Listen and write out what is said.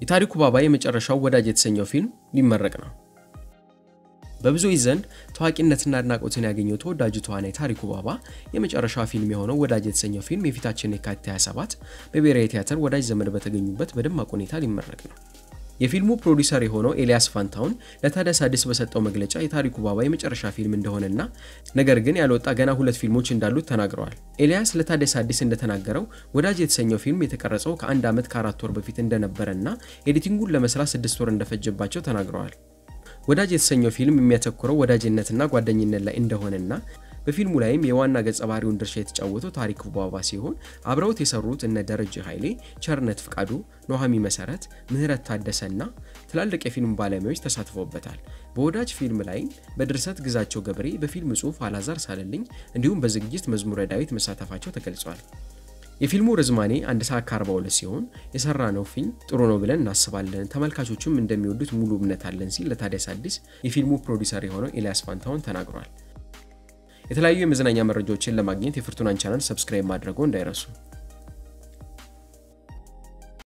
የታሪኩ ባባ የመጨረሻው ወዳጅ የተሰኘው ፊልም ሊመረቅ ነው። በብዙዎች ዘንድ ታዋቂነትና አድናቆትን ያገኘው ተወዳጁ ተዋናይ ታሪኩ ባባ የመጨረሻ ፊልም የሆነው ወዳጅ የተሰኘው ፊልም የፊታችን የካቲት 27 በብሔራዊ ቲያትር ወዳጅ ዘመድ በተገኙበት በደማቅ ሁኔታ ሊመረቅ ነው። የፊልሙ ፕሮዲውሰር የሆነው ኤልያስ ፋንታውን ለታዲያስ አዲስ በሰጠው መግለጫ የታሪኩ ባባ የመጨረሻ ፊልም እንደሆነና ነገር ግን ያልወጣ ገና ሁለት ፊልሞች እንዳሉት ተናግረዋል። ኤልያስ ለታዲያስ አዲስ እንደተናገረው ወዳጅ የተሰኘው ፊልም የተቀረጸው ከአንድ ዓመት ከአራት ወር በፊት እንደነበረና ኤዲቲንጉን ለመስራት ስድስት ወር እንደፈጀባቸው ተናግረዋል። ወዳጅ የተሰኘው ፊልም የሚያተኩረው ወዳጅነትና ጓደኝነት ላይ እንደሆነና በፊልሙ ላይም የዋና ገጸ ባህሪውን ድርሻ የተጫወተው ታሪኩ ባባ ሲሆን አብረውት የሰሩት እነ ደረጀ ኃይሌ፣ ቸርነት ፍቃዱ፣ ኖሃሚ መሰረት፣ ምህረት ታደሰና ትላልቅ የፊልም ባለሙያዎች ተሳትፈውበታል። በወዳጅ ፊልም ላይም በድርሰት ግዛቸው ገብሬ፣ በፊልም ጽሑፍ አላዛር ሳለልኝ እንዲሁም በዝግጅት መዝሙረ ዳዊት መሳተፋቸው ተገልጿል። የፊልሙ ርዝማኔ አንድ ሰዓት ከ42 ሲሆን የሰራ ነው ፊልም ጥሩ ነው ብለን እናስባለን፣ ተመልካቾቹም እንደሚወዱት ሙሉ እምነት አለን ሲል ለታዲያስ አዲስ የፊልሙ ፕሮዲውሰር የሆነው ኤልያስ ፋንታውን ተናግሯል። የተለያዩ የመዝናኛ መረጃዎችን ለማግኘት የፍርቱናን ቻናል ሰብስክራይብ ማድረጉ እንዳይረሱ።